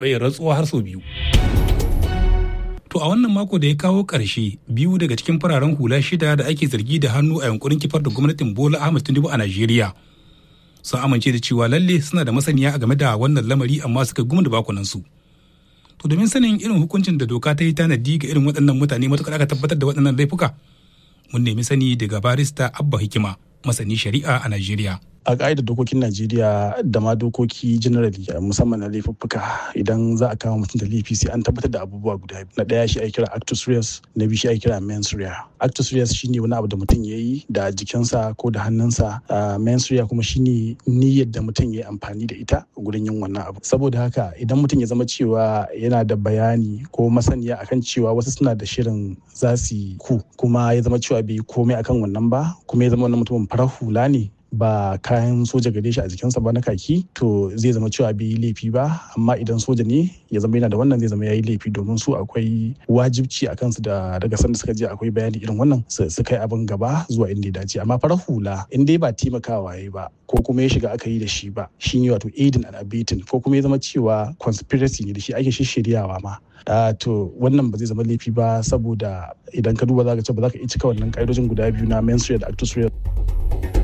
bai rantsuwa har sau biyu. To a wannan mako da ya kawo ƙarshe biyu daga cikin fararen hula shida da ake zargi da hannu a yankurin kifar da gwamnatin Bola Ahmed Tinubu a Najeriya. Sun amince da cewa lalle suna da masaniya a game da wannan lamari amma suka gumi da bakunansu. To domin sanin irin hukuncin da doka ta yi tanadi ga irin waɗannan mutane matuƙar aka tabbatar da waɗannan laifuka. Mun nemi sani daga barista Abba Hikima, masani shari'a a Najeriya. a ƙa'idar dokokin najeriya da ma dokoki generally musamman na laifuffuka idan za a kama mutum da laifi sai an tabbatar da abubuwa guda na ɗaya shi ake kira actus reus na biyu shi ake kira mens rea actus reus shine wani abu da mutum ya yi da jikinsa ko da hannunsa mens rea kuma shine niyyar da mutum ya yi amfani da ita gurin yin wannan abu saboda haka idan mutum ya zama cewa yana da bayani ko masaniya akan cewa wasu suna da shirin za su yi ku kuma ya zama cewa bai yi komai akan wannan ba kuma ya zama wannan mutumin farar hula ne ba kayan soja gare shi a jikinsa ba na kaki to zai zama cewa bai yi laifi ba amma idan soja ne ya zama yana da wannan zai zama ya yi laifi domin su akwai wajibci a kansu da daga sanda suka je akwai bayani irin wannan su kai abin gaba zuwa inda ya dace amma farar hula in dai ba taimakawa ya ba ko kuma ya shiga aka yi da shi ba shi ne wato aidin and abetting ko kuma ya zama cewa conspiracy ne da shi ake shishiryawa ma Uh, to wannan ba zai zama laifi ba saboda idan ka duba za ka ce ba za ka iya cika wannan ƙa'idojin guda biyu na menstrual da actus